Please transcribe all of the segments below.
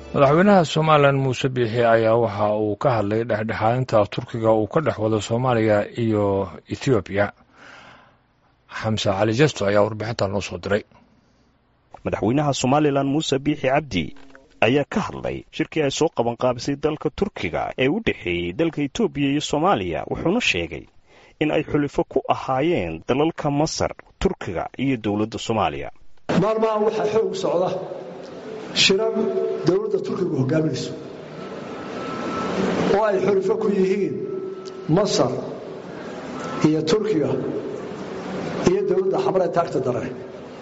madaxweynaha somalilan muuse biixi ayaa waxa uu ka hadlay dhexdhexaadinta turkiga uu ka dhex wado soomaaliya iyo ethoobiya xamse cali jesto ayaa warbixinta noo soo diray madaxweynaha somalilan muuse biixi cabdi ayaa ka hadlay shirkii ay soo qabanqaabisay dalka turkiga ee u dhexeeyey dalka etoobiya iyo soomaaliya wuxuuna sheegay in ay xulifo ku ahaayeen dalalka masar turkiga iyo dowladda soomaaliya maalmahan waxaa xoog socda shirar dowladda turkigu hogaaminayso oo ay xulifo ku yihiin masar iyo turkiga iyo dowladda xamar ee taagta dare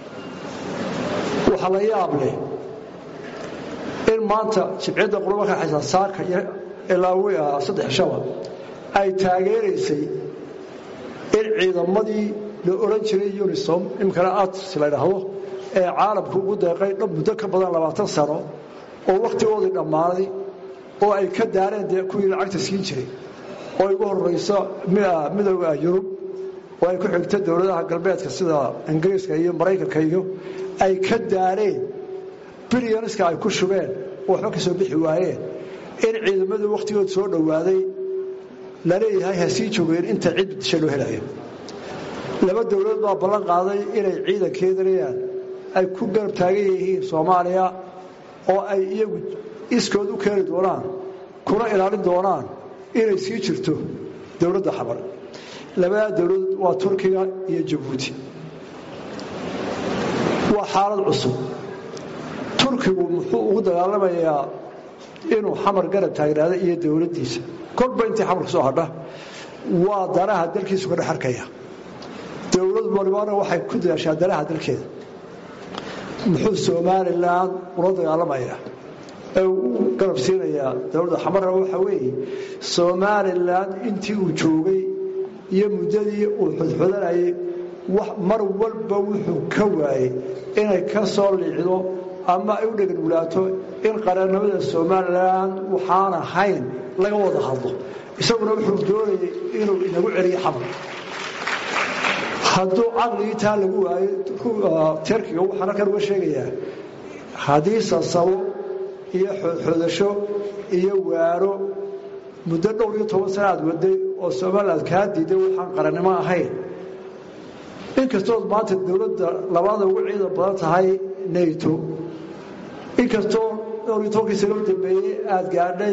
waxaa la yaab leh in maanta jibciyadda qurbanka xaysan saaka iyo ilaawi ah saddex shaba ay taageeraysay in ciidamadii la odhan jiray unisom imkana ats la ydhaahdo ee caalamku ugu deeqay dhab muddo ka badan labaatan sano oo wakhtigoodii dhammaaday oo ay ka daareen dee kuwii lacagta siin jiray oo igu horrayso midooda yurub oo ay ku xigto dowladaha galbeedka sida ingiriiska iyo maraykanka iyo ay ka daareen bilyaniska ay ku shubeen oo waxba ka soo bixi waayeen in ciidamadii wakhtigood soo dhowaaday la leeyahay ha sii joogeen inta cid disha loo helayo laba dowladood baa ballan qaaday inay ciidankeedanayaan ay ku garab taagan yihiin soomaaliya oo ay iyagu iskood u keeni doonaan kuna ilaalin doonaan inay sii jirto dowladda xabar labadaa dowladood waa turkiga iyo jabuuti waa xaalad cusub turkigu muxuu ugu dagaalamayaa inuu xamar garab taagnaada iyo dowladdiisa kolba intii xamarka soo hadha waa danaha dalkiisu ka dhex arkaya dowlad walibana waxay ku dadaashaa danaha dalkeeda muxuu somalilan ula dagaalamayaa ee uu garab siinayaa dowladda xamarna waxa weeye somalilan intii uu joogay iyo muddadii uu xudxudanayay mar walba wuxuu ka waayey inay ka soo liicdo ama ay u dheganulaato in qarannimada somalilan waxaan ahayn laga wada hadlo isaguna wuxuu doonayay inuu inagu celiyo xamar hadduu caqligii taa lagu waayo terkiga waxaan halkan uga sheegayaa haddii sasabo iyo xoodxoodasho iyo waaro muddo dhowr iyo toban sana aad waday oo somaliland kaa diiday waxaan qarannimo ahayn inkastood maanta dowladda labaada ugu ciidan badan tahay nato inkastoo dhowr iyo tobankii sano u dambeeyey aad gaadhay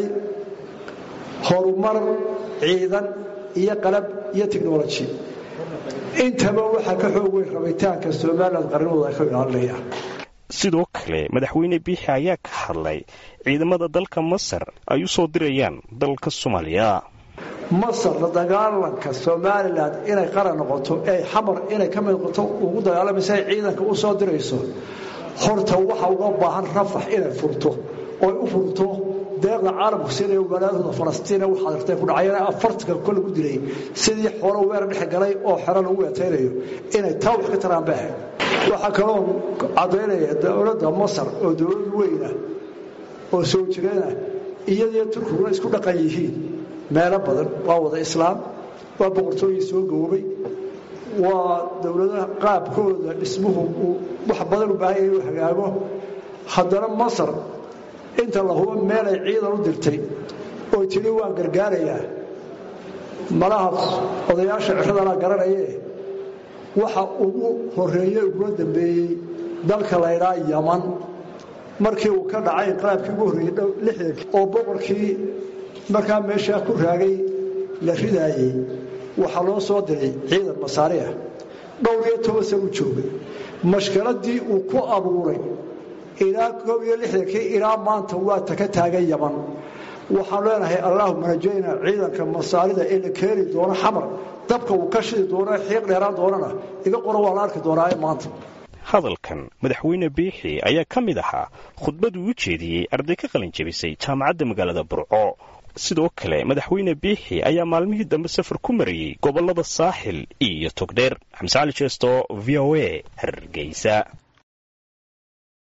horumar ciidan iyo qalab iyo technology intaba waxaa ka xoog weyn rabitaanka somalilan qarnimooda ay ka ilaalinayaan sidoo kale madaxweyne biixi ayaa ka hadlay ciidamada dalka masar ay u soo dirayaan dalka soomaaliya masar la dagaalanka somalilan inay qaran noqoto ee xamar inay ka mid noqoto ugu dagaalamaysa ay ciidanka u soo dirayso horta waxa uga baahan rafax inay furto oy u furto deeqda caalamku siinaya walaadooda falastiina waxaad artay ku dhacayana afartanka kol lagu dilay sidii xoolo weerar dhex galay oo xero lagu weetaynayo inay taa wax ka taraan baahay waxaa kaloo caddaynaya dowladda masar oo dowlad weyna oo soo jireena iyadiyo turkiguna isku dhaqan yihiin meelo badan waa wada islaam waa boqortooyin soo goobay waa dowladaha qaabkooda dhismuhu uu wax badan u baahan yahay inuu hagaago haddana masar inta la hubo meelay ciidan u dirtay oy tidhi waan gargaarayaa malaha odayaasha ciradana garanayee waxa ugu horeeye ugula dambeeyey dalka laydhaa yaman markii uu ka dhacay inqalaabkii ugu horreeyey lixdankii oo boqorkii markaa meeshaa ku raagay la ridaayey waxaa loo soo diray ciidan masaari ah dhowr iyo toban san u joogay mashkiladii uu ku abuuray ilaa koob iyo lixdankii ilaa maanta waa taka taagan yaman waxaan leenahay allaahuma rajayna ciidanka masaarida ee la keeni doono xamar dabka uu ka shidi doono xiiq dheeraan doonana iga qoro waa la arki doonaa maanta hadalkan madaxweyne biixi ayaa ka mid ahaa khudbaduu u jeediyey arday ka qalin jebisay jaamacadda magaalada burco sidoo kale madaxweyne biixi ayaa maalmihii dambe safar ku marayey gobollada saaxil iyo togdheer xamse cali jeesto v o a hargeysa